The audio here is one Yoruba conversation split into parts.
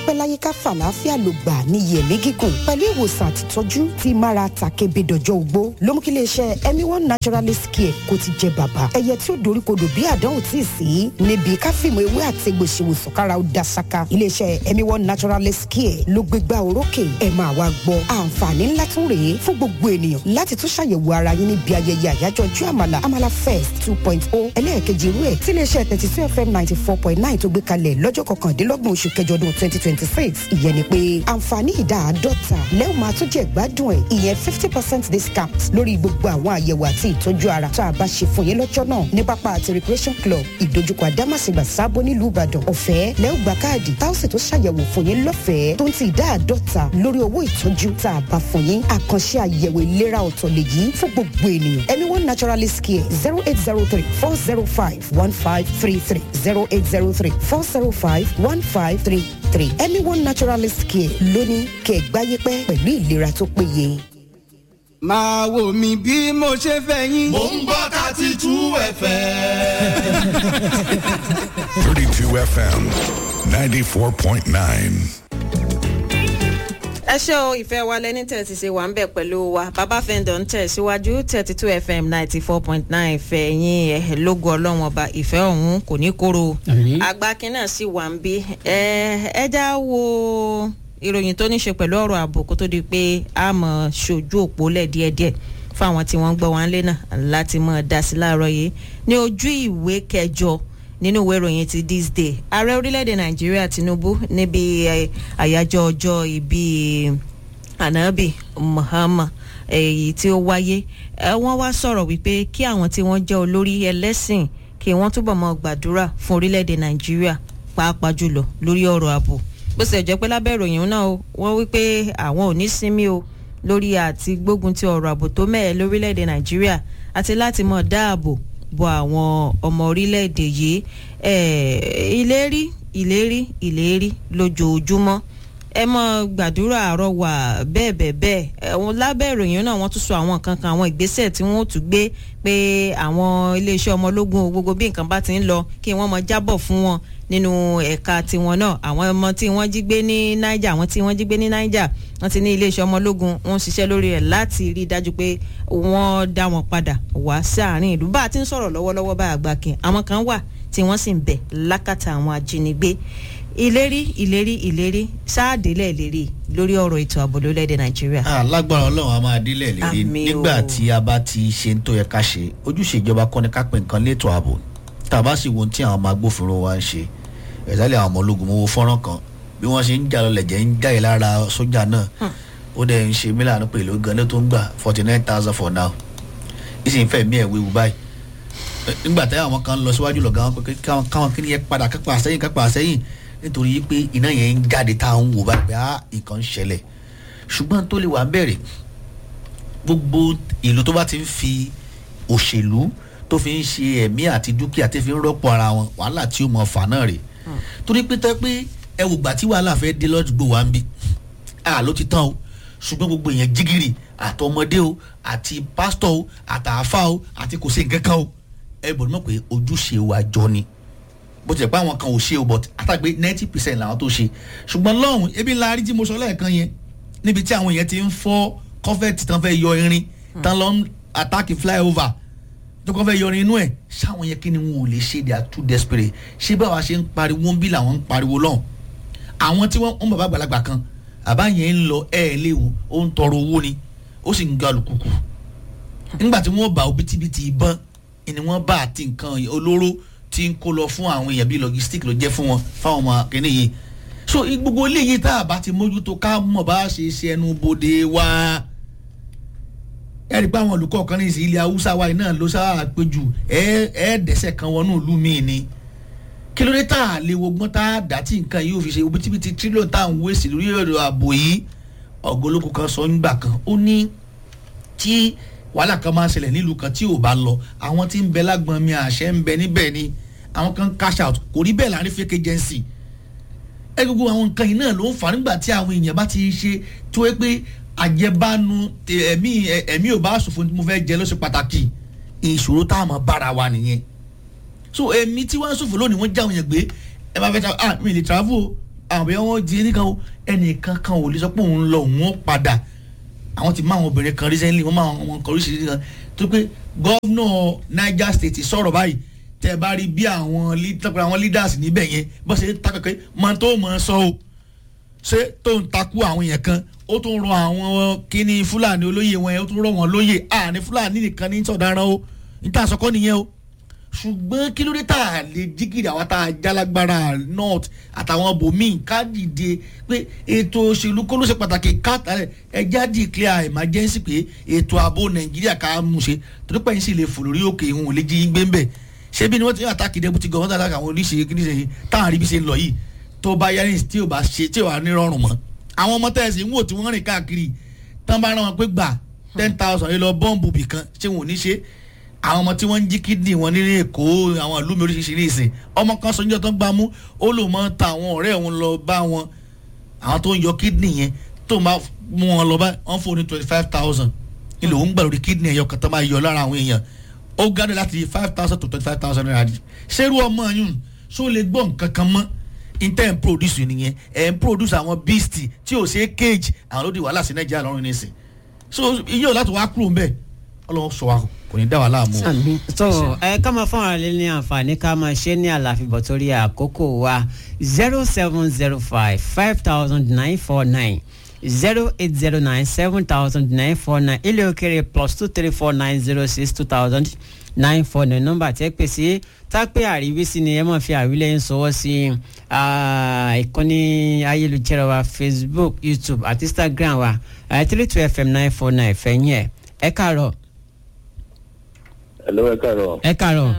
pẹ́ láyé ká fàlàáfíà ló gbà ní yẹ̀mí gígùn pẹ̀lú ìwòsàn àtìtọ́jú tí mára tàkébé dọjọ́ ogbó ló mú kí iléeṣẹ́ ẹ̀mí one naturalist care kó ti jẹ bàbá ẹyẹ tí ó doríkodò bí àdánwò tí ì sí níbi káfíìmù ewé àtẹgbò ṣèwòsàn kára ó da ṣaka iléeṣẹ́ ẹ̀mí one naturalist care ló gbégbá orókè ẹ̀ máa wá gbọ́ àǹfààní ńlá tún rèé fún gbogbo ènìyàn láti tún ṣàyẹ̀wò ara yín níbi ayẹyẹ àyájọ́ ọjọ́ àmàlà àmàlà fest two point o ẹlẹ́ẹ̀kejì irú ẹ̀ tí iléeṣẹ́ thirty two fm ninety four point nine tó gbé kalẹ̀ lọ́jọ́ kọkàndínlọ́gbọ̀n oṣù kẹjọ ọdún twenty twenty six ìyẹn ni pé àǹfààní ìdá àádọ́ta lẹ́wọ̀n máa tún jẹ́ gbádùn ẹ̀ ìyẹn fifty percent discount lórí gbogbo àwọn àyẹ̀wò àti ìtọ́jú ara tá a bá ṣe fún yín lọ́jọ́ náà ní pápá àti recreation club ìdojúkọ àdámàsìgbà sábó nílùú ìbàdàn ọ̀fẹ́ lẹ́wọ̀n gba káàdì táwọ̀sì tó ṣàyẹ̀wò fún yín lọ́fẹ̀ẹ́ tó ń ti ìdá àádọ́ta lórí owó ìtọ́jú tá a bá fún yín àkànṣe àyẹ̀wò ìlera ọ̀tọ̀ lèyí fún gbogbo ènìyàn ẹni one naturalist care zero eight zero three four zero five one five three three zero eight zero three four zero five one five three three ẹni one naturalist care lónìí kẹgbáyé pẹ́ pẹ̀lú ìlera tó péye. máa wò mí bí mo ṣe fẹ́ yín. mò ń gbọ́ thirty two fm. 32 FM 94.9. ẹ ṣé o ìfẹ́ wa lẹ́ni tẹ̀ ti ṣe wà ń bẹ̀ pẹ̀lú wa bàbá fẹ́ndọ̀ ń tẹ̀ síwájú thirty two fm ninety four point nine ìfẹ́ yín ẹ̀ lógo ọlọ́run ọba ìfẹ́ ọ̀hún kò ní kóró àgbákin náà sì wà ń bí ẹ ẹ já wo ìròyìn tó ní ṣe pẹ̀lú ọ̀rọ̀ ààbò kó tó di pé a mọ̀ ṣojú òpó lẹ̀ díẹ̀díẹ̀ fún àwọn tí wọ́n ń gbọ́ wọn lé náà láti mọ̀ dá sí láàárọ̀ yìí ní ojú ìwé kẹjọ nínú ìwé ìròyìn ti this day ààrẹ orílẹ̀-èdè nàìjíríà tinubu níbi àyájọ́ ọjọ́ ìbí anabi muhammad èyí tí ó wáyé wọ́n wá sọ̀rọ̀ wípé kí àwọn tí wọ́n jẹ́ olórí ẹlẹ́sìn kí wọ́n túbọ̀ mọ́ gbàdúrà fún orílẹ̀-èdè nàìjíríà pàápàá jùlọ lórí ọ̀rọ̀ ààbò bó ṣe jẹ́ pé lábẹ́ ìròyìn náà wọ́n wí pé àwọn ò ní sinmi o lórí àti gbógun ti ọ̀rọ̀ ààbò tó mẹ́ẹ̀ lórílẹ̀‐èdè nàìjíríà àti láti mọ̀ dáàbò bo àwọn ọmọ orílẹ̀‐èdè yìí ìlérí ìlérí ìlérí lójoojúmọ́ ẹ mọ gbàdúrà àárọ̀ wà bẹ́ẹ̀ bẹ́ẹ̀ bẹ́ẹ̀ ẹ̀wọ̀n lábẹ́ ìròyìn náà wọ́n tún sọ àwọn nǹkan kan àwọn ìgbésẹ̀ tí wọ́n tún gbé pé àwọn iléeṣẹ́ ọmọ ológun gbogbo bí nǹkan bá ti ń lọ kí wọ́n mọ jábọ̀ fún wọn nínú ẹ̀ka tiwọn náà àwọn ọmọ tí wọ́n jí gbé ní niger àwọn tí wọ́n jí gbé ní niger wọ́n ti ní iléeṣẹ́ ọmọ ológun wọ́n ṣiṣẹ́ lórí rẹ̀ láti rí i dájú pé wọ́n dá wọn padà wá sáàrin ìlú bá a ti ń sọ̀rọ̀ lọ́wọ́lọ́wọ́ bá àgbàkin àwọn kan wà tí wọ́n sì ń bẹ̀ lákàtà àwọn ajínigbé ìlérí ìlérí ìlérí sáàdélẹ̀ ìlérí lórí ọ̀rọ̀ ètò ààbò lórílẹ̀‐èdè nàìjíríà. alágbára ọlọ́run a máa délẹ̀ lérí Àmín o. nígbà tí a bá ti ṣe ń tó yẹ ká ṣe ojúṣe ìjọba kọ́ni ká pè nǹkan létò ààbò tàbá sì wo ohun tí àwọn ọmọ agbófinró wa ń ṣe ẹ̀sálẹ̀ àwọn ọmọ ológun mowó fọ́nrán kan bí wọ́n ṣe ń jà lọlẹ̀ jẹ́ ń jáde lára sójà náà ó dẹ̀ ń ṣe mílànà pẹ̀lú gan-an tó ń gbà forty nine thousand for now ìsìn fẹ́ mí ẹ̀ wíwu báyìí nígbà táyà àwọn kan lọ síwájú lọ̀gá wọn pé káwọn káwọn kí ni yẹn padà kápá sẹ́yìn kápá sẹ́yìn nítorí pé iná yẹn ń jáde tá à ń wò báyìí pé á nǹkan ń ṣẹlẹ̀ ṣùgbọ́n tó lè wà ń bẹ̀rẹ̀ gbogbo ìlú tó bá ti ń fi òṣèlú tó fi ń ṣe ẹ̀mí àti dúkìá tí fi ń rọ́pò ara wọn wàhálà tí ó mọ fà náà rè torí pé tẹ́ pé ẹ wò gbà tí wàhálà fẹ́ dé lọ́dúgbò wa ń bí a ló ti tán o ṣùgbọ́n gbogbo èèyàn jígìrì àtọmọdé o àti pásítọ̀ o àtàáfà o àti kò sí nǹkan kan o ẹ bọ̀ mọ̀ pé ojúṣe wa jọ ni bó tilẹ̀ pé àwọn kan ò ṣe o but àtàgbé ninety percent làwọn tó ṣe ṣùgbọ́n lọ́hùn ebi ńlá rí tí mo sọ lẹ́ẹ̀kan yẹn níbi tí àwọn èèyàn ti ń fọ́ kọ́fẹ́ẹ̀tì tán fẹ́ yọ irin tán lọ ń àtàkì flyover tó kọ́ fẹ́ yọ irin inú ẹ̀ ṣáwọn yẹn kí ni wọn ò lè ṣe they are too desperate ṣé báwa ṣe ń pariwo ń bí làwọn ń pariwo lọ́hùn àwọn tí wọ́n ń bàbá àgbàlagbà kan àbá yẹn ń lọ ẹ̀ léwu ó ń tọrọ owó ni ó sì ń ga alùkùkù nígbà tí wọ́n bá òbítíbitì ìbọn ni wọ́n bá àti nǹkan olóró tí ń kó lọ fún àwọn èèyàn bíi logistic ló jẹ́ fún wọn fáwọn ọmọ akẹ́ni yìí so gbogbo eléyìí tá a bá ti mójútó ká mọ̀ bá a ṣe ṣe ẹnu bodè wa ẹ rí i pé àwọn olùkọ́ kan ní ìsìn ilẹ̀ haúsá wa yìí náà ló sáà péjú ẹ ẹ dẹ́sẹ̀ kan wọnú ìlú míì ni kí ló dé tá a lè wogbọ́n tá a dá tí nǹkan yìí ò fi ṣe òbítíbitì tírílíọ̀nù tá à ń wéṣì lórí ọ̀rọ̀ ààbò yìí ọ̀gọ́lógún kan sọ nígbà kan ó ní tí wàhálà kan máa ń ṣẹlẹ̀ nílùú kan tí ò bá lọ àwọn tí ń bẹ lágbọn mi àṣẹ ń bẹ níbẹ̀ ni àwọn kan cash out kò rí bẹ́ẹ̀ láàrin fake agency ẹ gbogbo àwọn nǹkan yìí náà ló ń fà nígbà tí àwọn èèyàn bá ti ṣe tó yẹ pé àjẹbánu ẹ̀mí ẹ̀mí ò bá ṣòfò tí mo fẹ́ jẹ ló ṣe pàtàkì ìṣòro tá a mọ̀ bára wa nìyẹn so ẹ̀mí tí wọ́n ń ṣòfò lónìí wọ́n já àwọn yẹn gbé ẹ bá fẹ́ ta ah mi lè travel àbí wọn di nìkan o ẹnìkan kan ò lè sọ pé òun lọ òun ó padà àwọn ti máa àwọn obìnrin kan recently wọ́n máa àwọn kan oríṣiríṣi kan tó pé gọ́vnọ̀ niger state sọ̀rọ̀ báyìí tẹ́ ẹ bá rí bí àwọn àwọn leaders níbẹ̀ yẹn bó ṣe takẹ́kẹ́ máa tó mọ̀ ọ́ sọ o ṣé tó ń takú àwọn yẹn kan ó tún rọ àwọn kíní fúlàní olóyè wọn yẹn ó tún rọ wọn lóyè àní fúlàní nìkan ní sọ̀daràn o níta àsọkọ́ nìyẹn o ṣùgbọ́n kí ló dé tá a lè jígìrì àwọn tá a jálágbára north àtàwọn bòmíì ká dìde pé ètò òṣèlú kó ló ṣe pàtàkì káàtàlẹ̀ ẹjẹ́ declare emergency pé ètò ààbò nàìjíríà ká mú ṣe torí pé yín sì lè fò lórí òkè ìhun ò lè jí yín gbé ń bẹ̀ ṣé bí ni wọ́n ti ń àtàkì deputy governor àtàkì àwọn oníṣe kí ní ṣe táwọn àríbí ṣe ń lọ yìí tó bá yẹrin tí ò bá ṣe tí ò bá nírọ̀rùn mọ́ àwọn ọmọ tẹ̀sí ń wò tí wọ́n rìn káàkiri tán bá rán wọn pé gbà ten thousand yìí lọ bọ́ǹbù bìkan ṣé wọn ò ní ṣe àwọn ọmọ tí wọ́n ń jí kídìní wọn nílé èkó àwọn ìlú mi oríṣiríṣi ní ìsìn ọmọ kan sọ́njọ́ tó ń gbá mú ó lò mọ́ ta àwọn ọ̀rẹ́ òun lọ bá wọn àwọn tó ń yọ kídìní yẹn tó máa mú wọn lọ bá wọn fún ní twenty five thousand ilé òun gbà lórí kídìní ẹ̀yọ kan tó máa yọ lára àwọn èèyàn ó gádé láti five thousand to twenty five thousand naira di ṣerú ọmọ yìí ṣó lè gbọ́ nǹkan kan mọ́ intẹ́ ń produce nìyẹn ẹ̀ ń produce àwọn beast tí ò ṣe é cage àwọn ló di wàhálà sí nàìjíríà lọ́rùn nísìn so iye ò láti wá kúrò ń bẹ̀ ọlọ́run sọ wa kò ní dá wa láàmú. so ẹ ká máa fún àwọn alẹ́ ní àǹfààní ká máa ṣe ní àlàfíbọ̀ torí àkókò wa zero seven zero five five thousand nine four nine zero eight zero nine seven thousand nine four nine ilé òkèrè plus two three four nine zero six two thousand nine four nine nọ́mbà tẹ́ pè sí tápẹ́ àríwísí ni ẹ máa fi àwílẹ̀ ń sọwọ́ sí ìkànnì ayélujára wa facebook youtube àti instagram wa three two fm nine four nine fẹ̀yìn ẹ̀ ẹ káàárọ̀. Hello, ẹ káàárọ̀. ẹ káàárọ̀.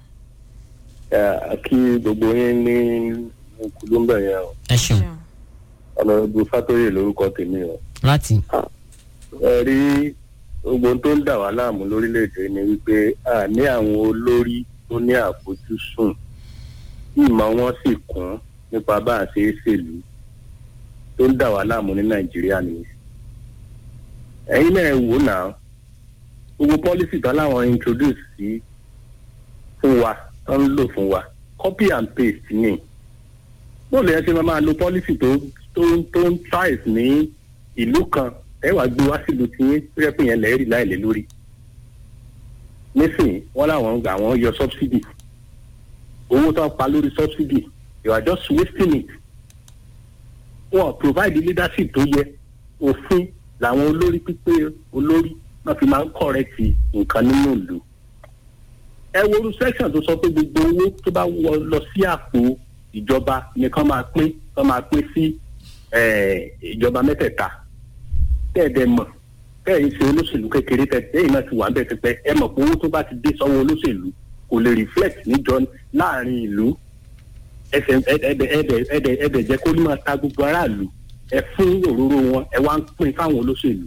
ẹ kí gbogbo yín ní kùlùmbẹ̀ yẹn o. ẹ ṣeun. ọ̀nàdùn fátóyè lórúkọ tèmi o. láti. ẹ rí gbogbo tó ń dà wá láàmú lórílẹ̀‐èdè ni wípé a ní àwọn olórí tó ní àfojúsùn ìmọ̀ wọn sì kún nípa bá a ṣe é ṣèlú tó ń dà wá láàmú ní nàìjíríà nìyẹn. ẹ̀yin náà wò náà gbogbo pọ́lísì tán láwọn introduce sí fún wa tó ń lò fún wa copy and paste ni bó lè ṣe máa máa lo pọ́lísì tó tó tó ń trice ní ìlú kan ẹ wàá gbé wá sílùú tí yín tó yẹ pé yẹn lẹ́ẹ̀rì láìlè lórí nísìnyí wọ́n láwọn gbà wọ́n yọ subsidy owó tó ń pa lórí subsidy you are just wasting it wọn provide leadership tó yẹ òfin làwọn olórí pípé olórí náà fi máa ń kọ̀rẹ́tì nǹkan nínú ìlú. ẹ wo orú section tó sọ pé gbogbo owó tó bá wọ lọ sí àpò ìjọba nìkan máa pín kán máa pín sí ìjọba mẹ́tẹ̀ẹ̀ta tẹ́ẹ̀dẹ̀ mọ̀ tẹ́ẹ̀ ṣe olóṣèlú kékeré tẹ́ẹ̀ náà ti wà ń bẹ̀ pípẹ́ ẹ mọ̀ pé owó tó bá ti dé sọ́wọ́ olóṣèlú kò lè reflect níjọ láàrin ìlú ẹsẹ̀ ẹ̀ẹ́dẹ̀ jẹ́ kó ní máa ta gbogbo aráàlú ẹ fún òróró wọn ẹ wá ń pín fáwọn olóṣèlú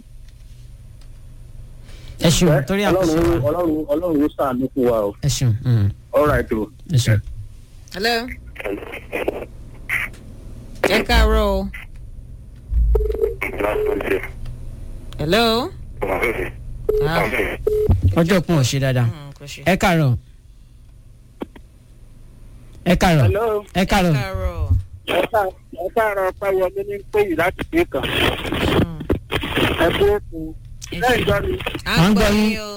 ẹ ṣeun torí àkóso wa. ọlọ́run ọlọ́run ló sàánú fún wa o. ẹ ṣeun. all right o. ẹ ṣeun. hello. ẹ káàárọ̀ o. hello. ọjọ́ kún ò ṣe dáadáa ẹ káàárọ̀ ẹ káàárọ̀ ẹ káàárọ̀ ẹ káàárọ̀ pẹ́wọlé ní péyì láti gbé kan ẹ kú òkú lẹ́yìn gbọ́ mi. à ń gbọ́ yín o.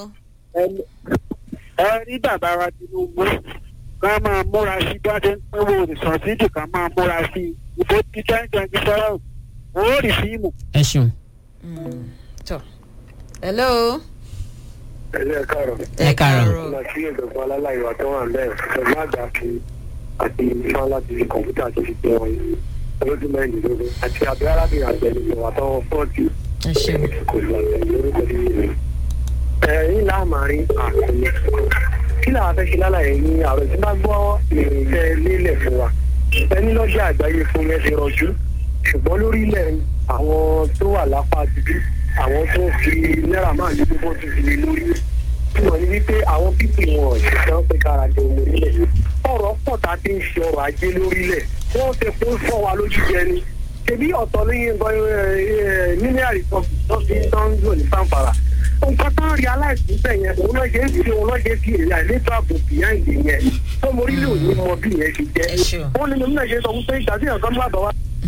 ẹ rí bàbá wa tinubu ká máa múra sí gbọ́dọ̀ ń pẹ́wò rìsọ̀tìdì ká máa múra sí ìbò tí twenty twenty seven owó rì fíìmù. ẹ ṣeun. tọ hello. ẹ káàárọ̀. ẹ káàárọ̀. ọ̀nà tí ìjọba aláìwá wa tó wà ń bẹ̀ pẹ̀lú àgbà kí àti ifá láti fi kọ̀ǹpútà àti fi pé wọn lọ́dún mẹ́rìndínlógún àti abẹ́ arábìnrin àgbẹ̀nìyàn àtàwọn fọ́ọ̀tì ẹ ṣeun. kò lọ àtẹ̀lé lórúkọ nínú rẹ̀. ẹ̀yìn láàmárín àkọlé kí làwọn fẹ́ ṣe lálàyé ní àrò tí bá gbọ́ ìrìnsẹ̀ lélẹ̀ fún wa ẹni lọ́jà àgbáyé fún yẹn ti rọjú ṣùgbọ́n lórílẹ̀ àwọn tó wà lápá dúdú àwọn tó ń fi náírà máa ní gbogbo ti fi lé lórí tí wọ́n ní wípé àwọn pípì wọn ìṣẹ́ pé kára jẹ omi orílẹ̀ ọ̀rọ̀ pọ̀ tá a ti ń ṣe ọrọ̀ ajé lórílẹ̀ wọ́n ti kó fọ́ wa lójú jẹ ni ṣebí ọ̀tọ̀ ní mílíọ̀nù tó fi tán lò ní sanfara nǹkan tán rí aláìsí bẹ́ẹ̀ yẹn òun náà ṣe é fi òun náà ṣe é fi èrè àìlétò ààbò behind yẹn tó mo rí lè òní mọ bí yẹn ṣe jẹ́ ó ní mímú náà ṣe sọ wípé ìgbà tí nǹkan má bàa wá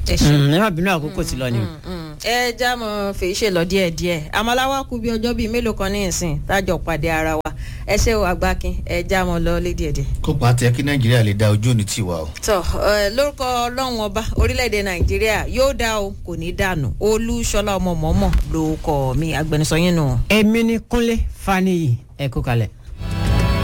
ẹ ṣe ẹ má bínú àkókò tí lọ ni. ẹ já mọ fèyí ṣe lọ díẹ díẹ àmọláwá kú bí ọjọ bíi mélòó kan ní ìsìn tájọ pàdé ara wa ẹ ṣe o àgbákin ẹ já mọ lọ lé díẹ díẹ. kópa tẹ kí nàìjíríà lè da ojú òní tiwa o. tọ ẹ lórúkọ ọlọrun ọba orílẹ̀-èdè nàìjíríà yóò dá o kò ní dànù olúṣọlá ọmọ mọ́mọ́ ló kọ́ mi agbẹnusọ yín nù. èmi ni kúnlé faniyi ẹ kó kalẹ̀.